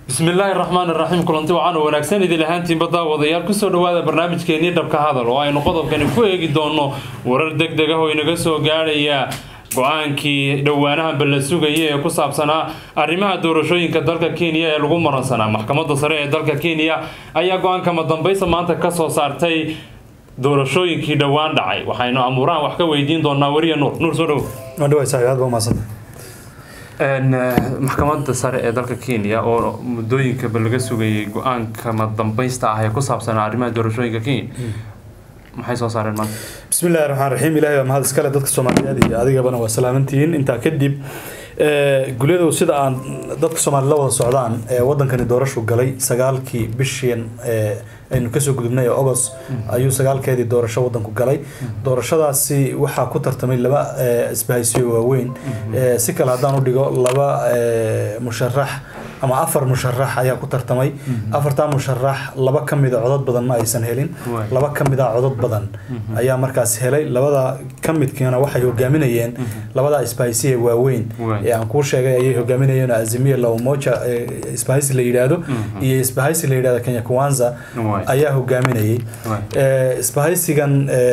bismillaahi raxmaan iraxiim kulanti waxaan u wanaagsan idin ahaantiinba daawadayaal kusoo dhawaada barnaamijkeenii dhabka hadal oo aynu qodobkani ku eegi doono warar deg deg ah oo inaga soo gaadhaya go-aankii dhowaanahanba la sugaya ee ku saabsanaa arrimaha doorashooyinka dalka kenya ee lagu maransanaa maxkamadda sare ee dalka kenya ayaa go-aankama dambaysa maanta kasoo saartay doorashooyinkii dhowaan dhacay waxaynu amuurahan wax ka weydiin doonaa weriya nuur nuur soo dhow maxkamadda sare ee dalka kenya oo muddooyinkaba laga sugayay go-aankama dambaysta ah ee ku saabsanaa arrimaha doorashooyinka kenya maxay soo saareen maanta bismillahi raxmaan raxiim ilahay baa mahad iskale dadka soomaaliyeed iyo adigabana waa salaamantihiin intaa kadib gulyadow sida aan dadka soomaaliyed la wada socdaan wadankani doorashu galay sagaalkii bishiin aynu kasoo gudubnay ee ogos ayuu sagaalkeedii doorasho wadanku galay doorashadaasi waxaa ku tartamay laba isbahaysiyo waaweyn si kale haddaan u dhigo laba musharax ama afar musharax ayaa ku tartamay afartaa musharax laba ka mida codod badan ma aysan helin laba ka mida codod badan ayaa markaas helay labada ka midkiina waxay hogaaminayeen labada isbahaysiya waaweyn ee aan kuu sheegay ayay hogaaminayeen azimiya la umoja isbahaysi la yidhaahdo iyo isbahaysi la yidhahdo kenya kwanza ayaa hogaaminayay isbahaysigan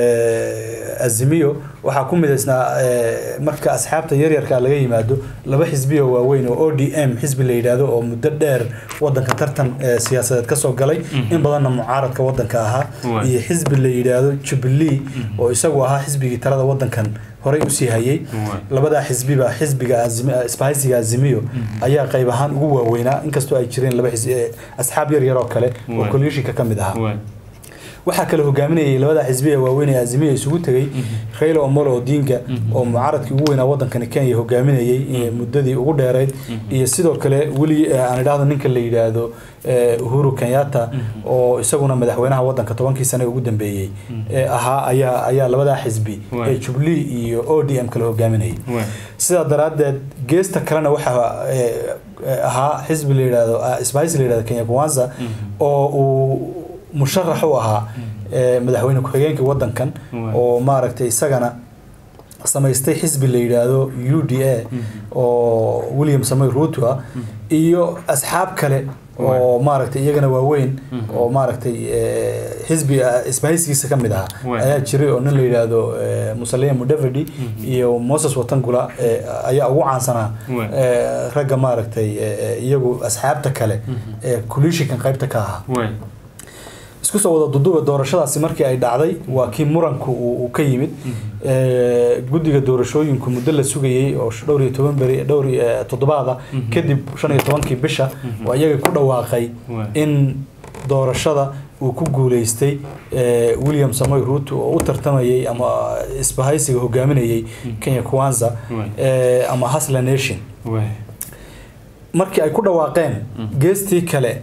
azimiyo waxaa ku midaysnaa marka asxaabta yaryarka laga yimaado laba xisbiyo waaweyn oo o d m xisbi la yidhaahdo oo muddo dheer wadanka tartan siyaasadeed kasoo galay in badanna mucaaradka wadanka ahaa iyo xisbi la yidhaahdo jubilee oo isagu ahaa xisbigii talada wadankan horey usii hayay labadaa xisbiba xisbiga isbahaysiga azimiyo ayaa qayb ahaan ugu waaweynaa inkastoo ay jireen laba asxaab yaryar oo kale oo kolyushinka ka mid ahaa waxaa kale hogaaminayay labada xisbi ee waaweyn ee azimiya isugu tegay raila omolo odinga oo mucaaradkii ugu weynaa wadankani kenya hogaaminayay muddadii ugu dheereyd iyo sidoo kale weli aan idhaahdo ninka la yidhaahdo uhuru kenyatta oo isaguna madaxweynaha wadanka tobankii sane ugu dambeeyey ahaa ayaa ayaa labadaa xisbi ee jubilee iyo o d m kale hogaaminayay sidaa daraaddeed geesta kalena waxaa ahaa xisbi la yidhaahdo isbahaysi la yidhahdo kenya kwanza oo uu musharax u ahaa madaxweyne ku-xigeenka wadankan oo maaragtay isagana samaystay xisbi la yidhaahdo u d a oo william samoy ruto ah iyo asxaab kale oo maaragtay iyagana waaweyn oo maaragtay xisbi isbahaysigiisa ka mid ahaa ayaa jiray oo nin la yidhaahdo musalea mudavadi iyo moses watangula ayaa ugu caansanaa ragga maaragtay iyagu asxaabta kale ee kulishikan qaybta ka ahaa isku soo wada duduba doorashadaasi markii ay dhacday waa kii muranku uu ka yimid guddiga doorashooyinku muddo la sugayey oo dhowr iyo toban beri dhowr toddobaada kadib shan iyo tobankii bisha oo iyaga ku dhawaaqay in doorashada uu ku guuleystay william samoy ruto oo u tartamayay ama isbahaysiga hogaaminayay kenya kwanza ama hasla nation markii ay ku dhawaaqeen geestii kale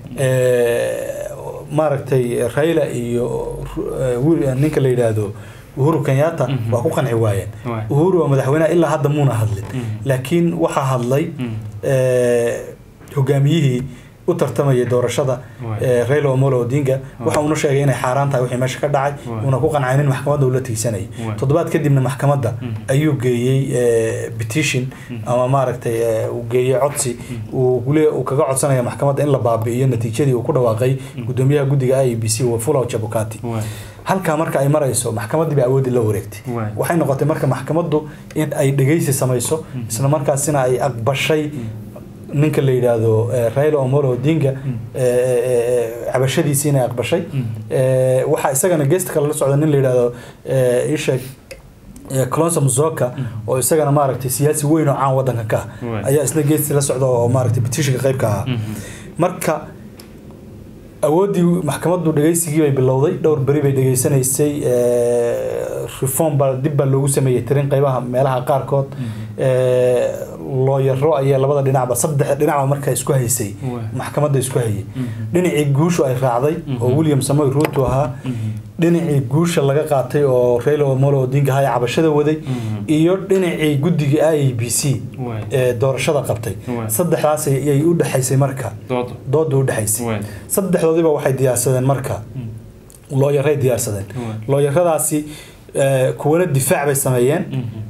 maaragtay raila iyo ninka la yidhaahdo uhuru kenyatta waa ku qanci waayeen uhuru waa madaxweyneha ilaa hadda muuna hadlin laakiin waxaa hadlay hogaamiyihii u tartamayay doorashada raila omolo odinga waxa uuna sheegay inay xaaraan tahay wixii meesha ka dhacay uuna ku qancay in maxkamadda uu la tiigsanayay toddobaad kadibna maxkamadda ayuu geeyey petition ama maaragtay uu geeyey codsi uu uu kaga codsanaya maxkamadda in la baabi'iyo natiijadii uu ku dhawaaqay gudoomiyaha guddiga i b c wafula jabukati halkaa marka ay marayso maxkamaddii baa awoodii la wareegtay waxay noqotay marka maxkamaddu in ay dhegeysi samayso isla markaasina ay aqbashay ninka la yidhaahdo raila omolo odinga cabashadiisii inay aqbashay waxaa isagana geesta kale la socda nin la yidhaahdo isheeg colonso muzoka oo isagana maaragtay siyaasi weyn oo caan wadanka ka ah ayaa isna geestii la socda oo maaragtay petitionka qayb ka ahaa marka awooddii maxkamaddu dhegeysigii bay bilowday dhowr beri bay dhegeysanaysay reform baa dib baa loogu sameeyey tirin qaybaha meelaha qaarkood looyaro ayaa labada dhinacba saddex dhinacba markaa isku haysay maxkamadda isku hayay dhinacii guushu ay raacday oo william samoy ruto ahaa dhinacii guusha laga qaatay oo raila omolo odinga ahaa ee cabashada waday iyo dhinacii guddiga i b c ee doorashada qabtay saddexdaas ayay u dhexaysay marka dooda u dhexaysay saddexdoodiba waxay diyaarsadeen marka looyaray diyaarsadeen looyaradaasi kuwana difaac bay sameeyeen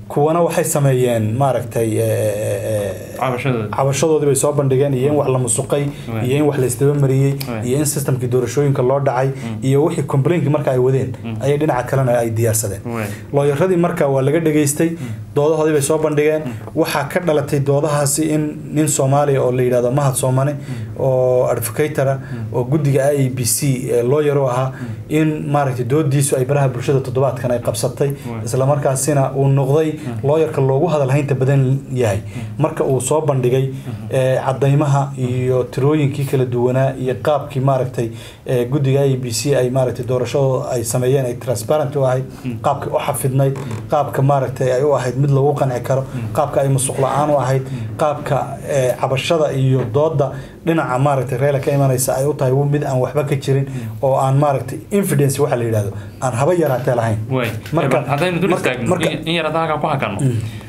kuwana waxay sameeyeen maaragtay eh, eh, cabashadooda cabashadoodii bay soo bandhigeen iyo in wax la musuqay Right. iyo in wax la isdabamariyey Right. iyo in systemkii doorashooyinka loo dhacay iyo wixii complainki marka ay wadeen ayay dhinaca kalena ay diyaarsadeen Right. looyaradii marka waa laga dhageystay doodahoodii bay soo bandhigeen waxaa ka dhalatay doodahaasi in nin soomaaliya oo la yidhahdo mahad soomane oo advocatora oo guddiga i b c looyar u ahaa in maaragtay doodiisu ay baraha bulshada toddobaadkan ay qabsatay Right. islamarkaasina uu noqday looyarka loogu hadalhaynta badan yahay marka uu soo bandhigay eh, cadaymaha iyo tirooyinkii kala duwanaa iyo qaabkii maaragtay eh, guddiga i b c ay maaragtay doorashadooda ay sameeyeen ay transparent u ahayd qaabka u xafidnayd qaabka maaragtay ay u ahayd mid lagu qanci karo qaabka ay musuq la-aan u ahayd qaabka eh, cabashada iyo dooda dhinaca maaragtay reela ka imanaysa ay u tahay mid aan waxba ka jirin oo aan maaragtay infidence waxa la yidhahdo aan haba yaraatee lahayn way Marka- marka haddaynu dul marka- istaagno marka- in in yar hadda halkaa ku hakanno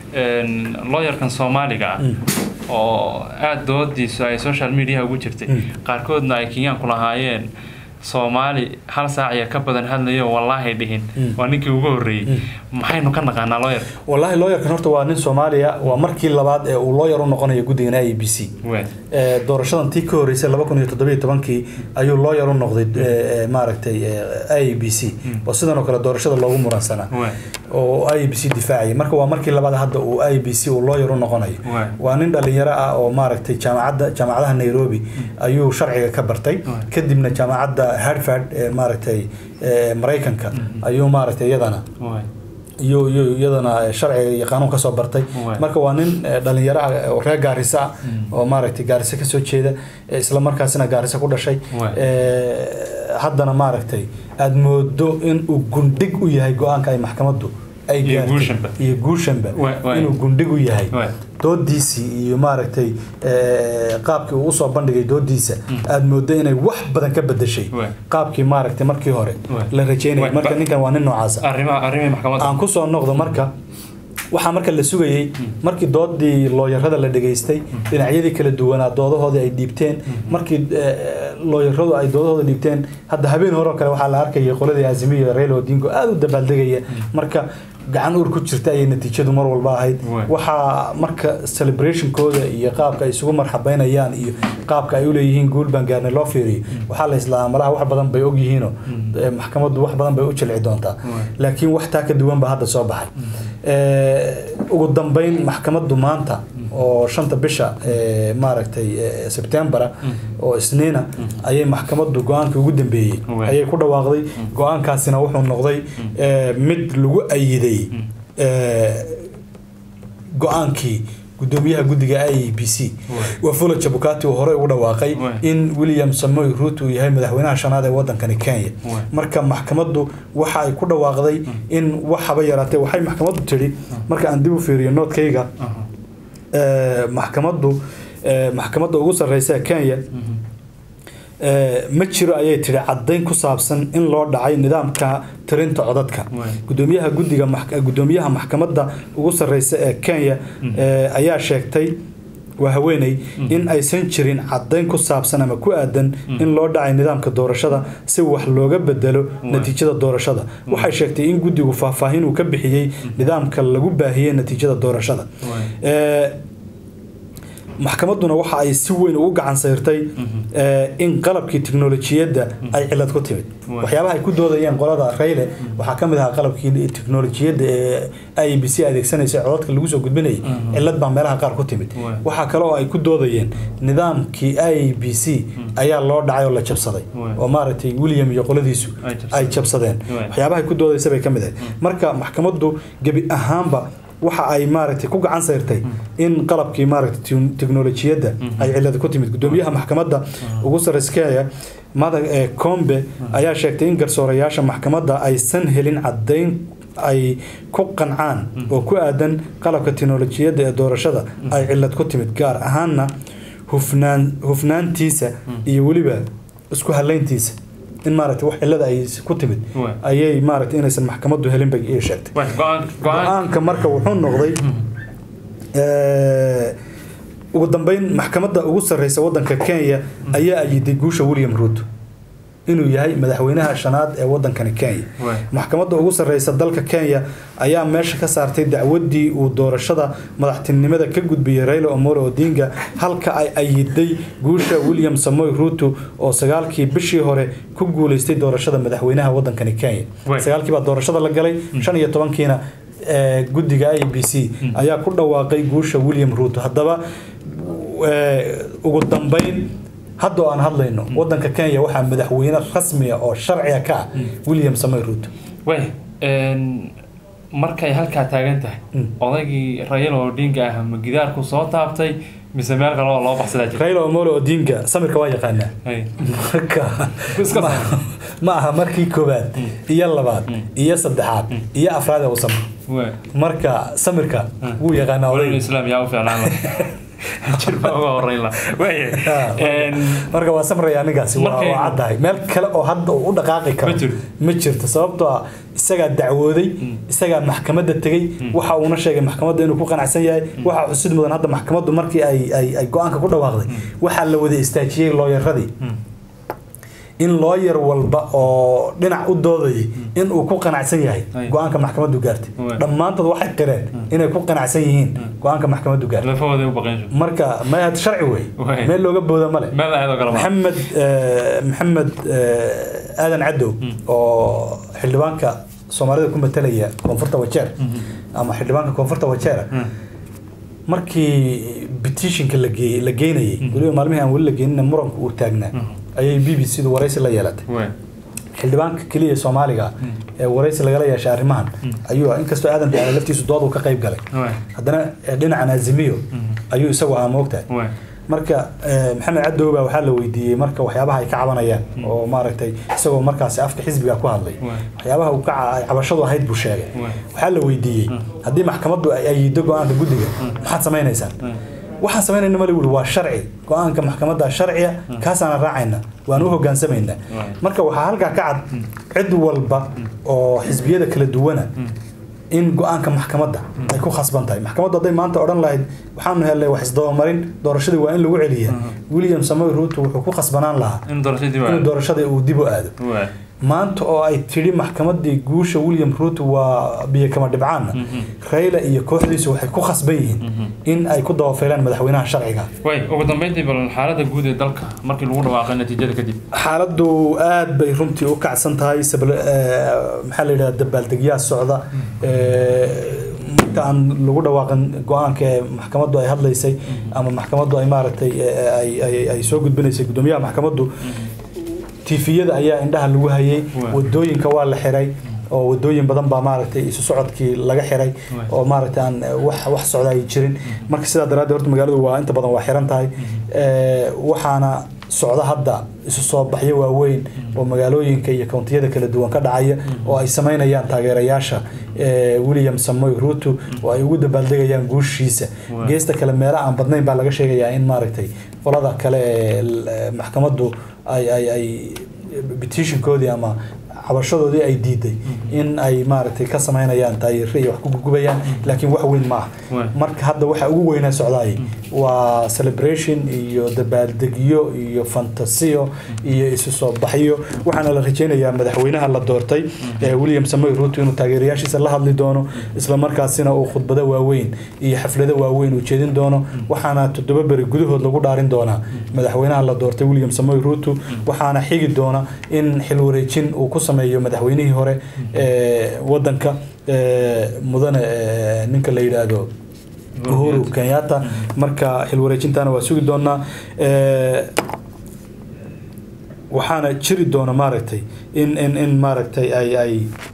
looyarkan soomaaliga ah oo aada doodiisu ay social media ugu jirtay qaarkoodna ay kenyaanku lahaayeen soomaali hal saac iyo ka badan hadlayo wallaahi dhihin waa ninkii ugu horreeyey maxaynu ka naqaanaa looyar والله looyarkan horta waa nin Soomaaliya waa markii labaad ee uu looyar u noqonayo guddiga IEBC way ee doorashadan tii ka horeysay 2017 ayuu looyar u noqday ee, ee, maaragtay ee, IEBC oo sidan oo kale doorashada loogu muransanaa way oo IEBC difaacayay marka waa markii labaad hadda uu IEBC uu looyar u noqonayo Waay. waa nin dhalinyaro ah oo maaragtay jaamacadda jaamacadaha Nairobi ayuu sharciga ka bartay Waay. kadibna jaamacadda Harvard ee maaragtay ee, Mareykanka ayuu maaragtay iyadana way iyo iyo iyadana sharciga iyo qaanuun kasoo bartay Waay. marka waa nin eh, dhalinyaro ah oo reer gaarisa ah oo maaragtay gaarisa kasoo jeeda eh, isla markaasina gaarisa ku dhashay Waay. Eh, haddana maaragtay aada moodo in uu gundhig u yahay go-aanka ay maxkamaddu ay Iyo gaartay. guushanba. iyo guushanba Waay, waay. inuu gundhig u yahay Waay. doodiisii iyo maaragtay eh, qaabkii uu usoo bandhigay doodiisa aada moodo inay wax badan ka bedeshay Waay. qaabkii maaragtay markii hore Waay. la rajeynayay Waay, marka ba- ninkan waa nin noocaasa arrimaha arrimihii maxkamadda aan kusoo noqdo marka waxaa marka la sugayey markii doodii looyarada la dhageystay dhinacyadii kala duwanaa doodahoodii ay dhiibteen markii eh, looyaradu ay doodahooda dhiibteen hadda habeen hore oo kale waxaa la arkayay qoladii azimiyo raila odingo aada u dabaaldegaya marka gacan uur ku jirta ayay natiijadu mar walba ahayd Waay. waxaa marka celebrationkooda iyo qaabka ay isugu marxabeynayaan iyo qaabka ay uleeyihiin guul baan gaarnay loo fiiriyo waxaa la islaamaa malaha wax badan bay ogyihiinoo eh, maxkamaddu wax badan bay u jilci doontaa Waay. laakiin wax taa ka duwan baa hadda soo baxay Eh, ugu dambeyn maxkamaddu maanta oo shanta bisha eh, maaragtay eh, sebtembera oo isniina ayay maxkamaddu go-aankii ugu dambeeyey Waay. ayay ku dhawaaqday go-aankaasina wuxuu noqday eh, mid lagu ayiday eh, go-aankii gudoomiyaha guddiga i b c wafula jabukati uu horey ugu dhawaaqay Waay. in william samoy ruut uu yahay madaxweynaha shanaad ee wadankani kenya Waay. marka maxkamaddu waxa ay ku dhawaaqday in waxaba yaraatee waxay maxkamaddu tidhi marka aan dib u fiiriyo noodkayga Aha. eh, maxkamaddu eh, maxkamadda ugu sarreysa ee kenya eh, ma jiro ayay tidhi caddayn ku saabsan in loo dhacay nidaamka tirinta codadka Waay. gudoomiyaha guddiga max- gudoomiyaha maxkamadda ugu sarreysa ee kenya eh, ayaa sheegtay waa haweeney in aysan jirin caddayn ku saabsan ama ku aadan in loo dhacay nidaamka doorashada si wax looga bedelo natiijada doorashada waxay sheegtay in guddigu faahfaahin uu ka bixiyey nidaamka lagu baahiyey natiijada doorashada Waay. Eh, maxkamadduna waxa ay si weyn ugu gacan sayrtay eh, in qalabkii tiknolojiyadda ay cilad ku timid Waay. waxyaabaha ay ku doodayeen qolada rayle waxaa ka mid ahaa qalabkii tiknolojiyadda ee i b c adeegsanaysa codadka lagu soo gudbinayay cilad baa meelaha qaar ku timid Waay. waxaa kale oo ay ku doodayeen nidaamkii i b c ayaa loo dhacay oo la jabsaday Waay. oo maaragtay william iyo qoladiisu Ay jabsadeen. ay jabsadeen Waay. waxyaabaha ay ku doodaysa bay ka mid ahayd marka maxkamaddu gebi ahaanba waxa ay maaragtay ku gacan sayrtay in qalabkii maaragtay ti- tiknolojiyadda ay cilad ku timid gudoomiyaha maxkamadda ugu sarreysa kenya madag ee combe ayaa sheegtay in garsoorayaasha maxkamadda aysan helin caddayn ay ku qancaan oo ku aadan qalabka tiknolojiyadda ee doorashada ay cilad ku timid gaar ahaanna hufnaan hufnaantiisa iyo weliba isku halayntiisa in maaragtay wax cilada ay ku timid Waay. ayay maaragtay inaysan maxkamaddu helin bay ii sheegtay way go-aan go-aan go-aanka marka wuxuu noqday eh, ugu dambeyn maxkamadda ugu sarreysa wadanka kenya ayaa ayiday guusha william ruto inuu yahay madaxweynaha shanaad ee wadankani kenya Waay. maxkamadda ugu sarreysa dalka kenya ayaa meesha ka saartay dacwadii uu doorashada madaxtinimada ka gudbiyey raila omolo odinga halka ay ayiday guusha william samoy ruto oo sagaalkii bishii hore ku guuleystay doorashada madaxweynaha wadankani kenya Waay. sagaalkii baa doorashada la galay shan iyo tobankiina ee, guddiga i b c ayaa ku dhawaaqay guusha william ruto haddaba ee, ugu dambeyn hadda oo aan hadlayno wadanka kenya waxaa madaxweyne rasmiya oo sharciga ka ah william samoy ruto way een, markay halkaa taagan tahay Mm. odaygii raila odinga ah ma gidaarku soo taabtay mise meel kale oo loo baxsadaa jira raila omolo odinga samirka waa yaqaanaa Hay. marka Iska ma- saar. ma aha markii koowaad iyo labaad iyo saddexaad iyo afraad ee uu samro Way. marka samirka wuu yaqaanaa Walaal odayga islaam yaa u fiicnaan lahaa jir baa uga horeyn lahaa Way. Ah, Een, marka waa samraya ninkaasi waa Markay- waa caddahay meel kale oo hadda uu u dhaqaaqi karo Ma jirto. ma jirto sababtoo ah isagaa dacwooday isagaa maxkamadda tegey waxa uuna sheegay maxkamadda inuu ku qanacsan yahay waxaa xusid mudan hadda maxkamaddu markii ay ay ay go-aanka ku dhawaaqday waxaa la wada istaajiyey looyaradii in looyar walba oo dhinac u doodayay in uu ku qanacsan yahay Ay. go-aanka maxkamaddu gaartay Waay. dhammaantood waxay qireen inay ku qanacsan yihiin go-aanka maxkamaddu gaartay lafahooda u baqeen shub. marka mayad sharci wey Waay. meel looga booda male meel aad oo kale ma maxamed eh, maxamed eh, aadan cadow oo xildhibaanka soomaalida ku matalaya koonfurta wajeer ama xildhibaanka koonfurta wajeera markii petitionka la geeyey la geynayay weliba maalmihii aan weli la geenina muranku uu taagnaa ayay b b c du waraysi la yeelatay Way. xildhibaanka keliya soomaaliga ee waraysi lagala yeeshay arrimahan ayuu inkastoo aadan daala laftiisu dood uu ka qayb galay Way. haddana eh, dhinacan azimiyo ayuu isagu ahaa moogtahay Way. marka eh, maxamed cadow baa waxaa la weydiiyey marka waxyaabaha ay ka cabanayaan oo maaragtay isagoo markaasi afka xisbiga ku hadlay Waay. waxyaabaha uu ka ca- ay cabashadu ahayd buu sheegay Waay. waxaa la weydiiyey haddii maxkamaddu ay ayido go-aanka guddiga maxaad samaynaysaan waxaan samaynayna male wuri waa sharci go-aanka maxkamadda sharciya kaasaana raacayna waan u hogaansamaynaa Waay. marka waxaa halkaa ka cad cid walba oo xisbiyada kala duwana in go-aanka maxkamadda ay ku khasban tahay maxkamaddu hadday maanta odhan lahayd waxaanu helnay wax isdabamarin doorashadii waa in lagu celiya william samoy ruto wuxuu ku khasbanaan lahaa in doorashadii waa inuu doorashada uu dib u aado Way. maanta oo ay tidhi maxkamadii guusha william ruto waa biyo kama dhibcaanna raila iyo kooxdiisu waxay ku khasban yihiin in ay ku dabafeelaan madaxweynaha sharciga way ugu dambeyntii bal xaaladda guud ee dalka markii lagu dhawaaqay natiijada kadib xaaladdu aad bay runtii u kacsan tahay sabla- eh, maxaa la yidhahda dabaaldegyaa socda Eh, marka aan lagu dhawaaqin go-aanka ee maxkamaddu ay hadlaysay ama maxkamaddu ay maaragtay eh, ay- ay- ay soo gudbinaysay guddoomiyaha maxkamaddu tiifiyada ayaa indhaha lagu hayay Waa. wadooyinka waa la xiray oo wadooyin badan baa maaragtay isu socodkii laga xiray Waa. oo maaragtay aan eh, wax wax socda ay jirin marka sidaa daraaddeed horta magaaladu waa inta badan waa xiran tahay Eh, waxaana socda hadda isu soo baxyo waaweyn oo magaalooyinka iyo kountiyada kala duwan ka dhacaya oo ay samaynayaan taageerayaasha eh, william samoy ruto oo ay ugu dabaaldegayaan guushiisa Waa. geesta kale meelo aan badnayn baa laga sheegayaa in maaragtay qolada kale ee l- eh, maxkamaddu ay ay ay petitionkoodii ama cabashadoodii ay diiday in ay maaragtay ka samaynayaan taageero iyo wax ku gugubayaan laakiin wax weyn ma aha Waay. marka hadda waxa ugu weynaa socdaay waa celebration iyo dabaaldegyo iyo fantasiyo iyo isu soo baxyo waxaana la rajeynayaa madaxweynaha la doortay ee william samoy ruto inuu taageerayaashiisa la hadli doono isla markaasina uu khudbado waaweyn iyo xaflado waaweyn uu jeedin doono waxaana toddoba beri gudahood lagu dhaarin doonaa madaxweynaha la doortay william samoy ruto waxaana xigi doona in xil wareejin uu ku sameeyo madaxweynihii hore ee wadanka ee, mudane ee, ninka la yidhaahdo uhuru kenyatta marka xil wareejintaana waa sugi doonaa Ee, waxaana jiri doona maaragtay in in in maaragtay ay ay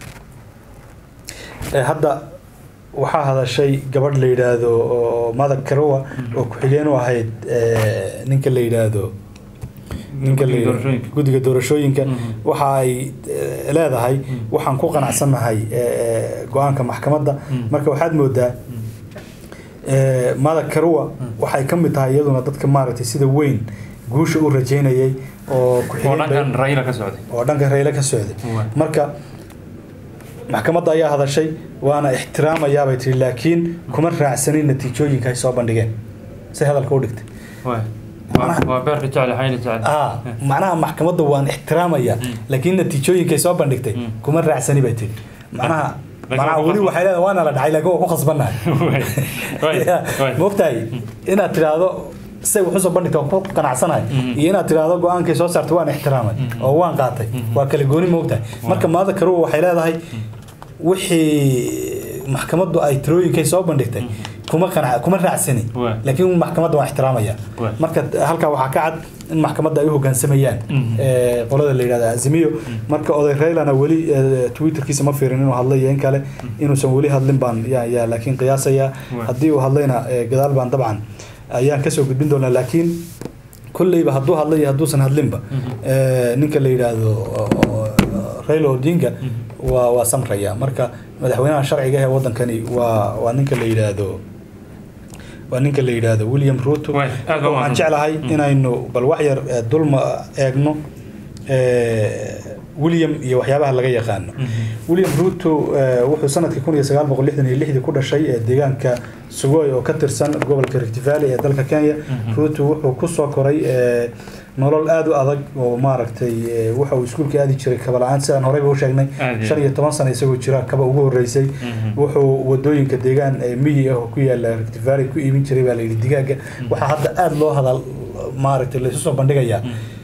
ee, hadda waxaa hadashay gabadh la yidhaahdo oo madag karowa oo ku-xigeen u ahayd ee, ninka la yidhaahdo ninka la Guddiga yidhaahdo- doorashooyinka. guddiga doorashooyinka Mhm. waxa ay eh, leedahay waxaan ku qanacsannahay eh, go-aanka maxkamadda Mhm. marka waxaad moodaa eh, madag karuwa waxay ka mid tahay iyaduna dadka maaragtay sida weyn guusha u rajeynayay oo oo ku-xigeen dhankan bay- raila ka socday oo dhanka rayle ka socday Waay. marka maxkamadda ayaa hadashay waana ixtiraamayaabay tiri laakiin kuma raacsanin natiijooyinka ay soo bandhigeen si hadalka u dhigtay Waay. macnaha waa beerka jecel xayli jecel ah macnaha maxkamadda waan ixtiraamaya laakiin natiijooyinkay soo bandhigtay kuma raacsani bay tiri macnaha Laakiin macnaha waa ku weli khasban- waxay leedahay waana la dhacay laakiin waa ku khasbannahay Way, way, way. mogtahay inaad tiraahdo say wax usoo bandhigta waan ku qanacsanahay iyo inaad tiraahdo go-aankay soo saartay waan ixtiraamay oo waan qaatay waa kala gooni mogtahay marka maada karuwa waxay leedahay wixii maxkamaddu ay tirooyinkay soo bandhigtay kuma qanac kuma raacsani Waa. laakiin maxkamadda waan ixtiraamaya Waa. marka halkaa waxaa ka cad in maxkamadda ay u hoggaansamayaan ee, qolada la yidhahda azimiyo marka oday raylana weli ee, twitterkiisa ma fiirin inuu hadlay iyo in kale inuusan weli hadlin baan yaa yaa laakiin qiyaasaya Waa. haddii uu hadlayna ee, gadaal baan dabcan ayaan kasoo gudbin doonaa laakiin kolleyba hadduu hadlay iyo hadduusan hadlinba ee, ninka la yidhaahdo oo- oo- Raila Odinga waa waa samraya marka madaxweynaha sharciga ee wadankani waa waa ninka la yidhaahdo waa ninka la yidhaahdo William Ruto Waay, aad baa waxaan mahadsan. jeclahay inaynu bal wax yar ee, dulma eegno ee, William iyo waxyaabaha laga yaqaano William Ruto ee, wuxuu sanadkii kun iyo sagaal boqol lixdan iyo lixdii ku dhashay ee deegaanka Sugoi oo ka tirsan gobolka Rift Valley ee dalka Kenya Ruto wuxuu ku soo koray ee, nolol aad u adag oo maaragtay ee, waxa uu iskuulka aadi jiray kaba la'aan sidaan horeyba u sheegnay Aad iyo shan iyo toban sano isagoo jira kaba ugu horeysay wuxuu wadooyinka deegaan ee miyi ah oo ku yaala Rift Valley ku iibin jiray baa la yidhi digaaga waxaa hadda aad loo hadal maaragtay la isu soo bandhigayaa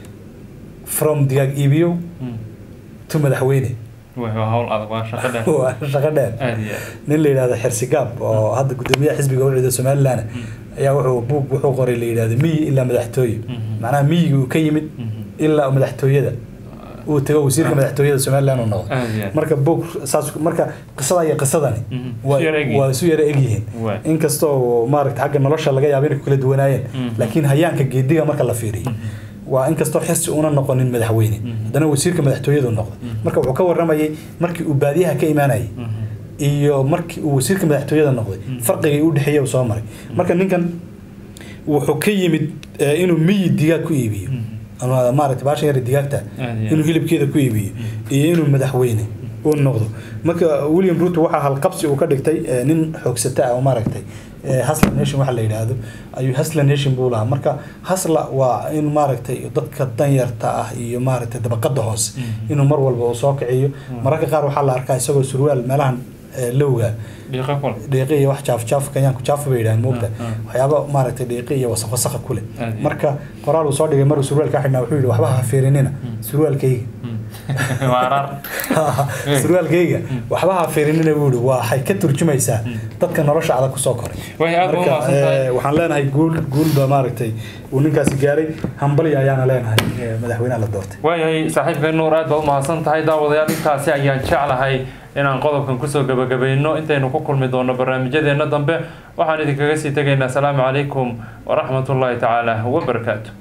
from digaag iibiyo to madaxweyne Way, waa hawl adag waa shaqo dheer waa shaqo dheer aad iyo aad nin la yidhahdo xirsigaab oo hadda gudoomiyaha xisbiga ucida somaliland ayaa wuxuu buug wuxuu qoray la yidhahdo miyi ilaa madaxtooye macnaha miyiga uu ka yimid ilaa madaxtooyada uu tago wasiirka madaxtooyada somaliland uu noqdo aad iyo aad marka buug saas marka qisada iyo qisadani Mhm. waa Isu yara egyihiin. waa isu yara egyihiin Waay. inkastoo maaragta xagga nolosha laga yaabo inay ku kala duwanaayeen laakiin hayaanka geediga marka la fiiriyo waa inkastoo xirsi una noqonin madaxweyne haddana wasiirka madaxtooyadu noqdo marka wuxuu ka waramayay markii uu baadiyaha ka imaanayay iyo markii uu wasiirka madaxtooyada noqday farqigii u dhexeeya uu soo maray marka ninkan wuxuu ka yimid eh, inuu miyi digaag ku iibiyo ama maaragtay baashan yar digaagta Aad iyo inuu hilibkeeda ku iibiyo iyo inuu madaxweyne uu noqdo marka William Ruto waxaa halqabsi uu ka dhigtay eh, nin xoogsata ah oo maaragtay eh, Hustler Nation waxa la yidhaahdo ayuu Hustler Nation buu lahaa marka Hustler waa in maaragtay dadka danyarta ah iyo maaragtay dabaqada hoose inuu mar walba uu soo kiciyo mararka qaar waxaa la arkaa isagoo surwaal meelahan eh, lowga dhiiqa kul dhiiqi iyo wax jaaf jaaf kenyaanku jaaf bay yidhahdeen moogta Ah, ah. waxyaaba maaragtay dhiiqi iyo wasaq wasaqa ku leh Aad iyo marka qoraal uu soo dhigay maruu surwaalka xidhnaa wuxuu yidhi waxba ha fiirinina surwaalkayga waa araar surwaalkayga waxba ha fiirinina buu yidhi waxay ka turjumaysaa dadka nolosha adag kusoo koray Way, aad baa Marka, umahadsan tahay. eh, waxaan leenahay guul guulba maaragtay uu ninkaasi gaaray hambali ayaana leenahay eh, madaxweynaha la doortay waayahay saaxiibka nuur aad baad u mahadsan tahay daawadayaal intaasi ayaan jeclahay inaan qodobkan kusoo gabagabayno intaynu ku kulmi doono barnaamijyadeena dambe waxaan idinkaga sii tegaynaa asalaamu calaykum waraxmatullaahi tacaala wabarakaatu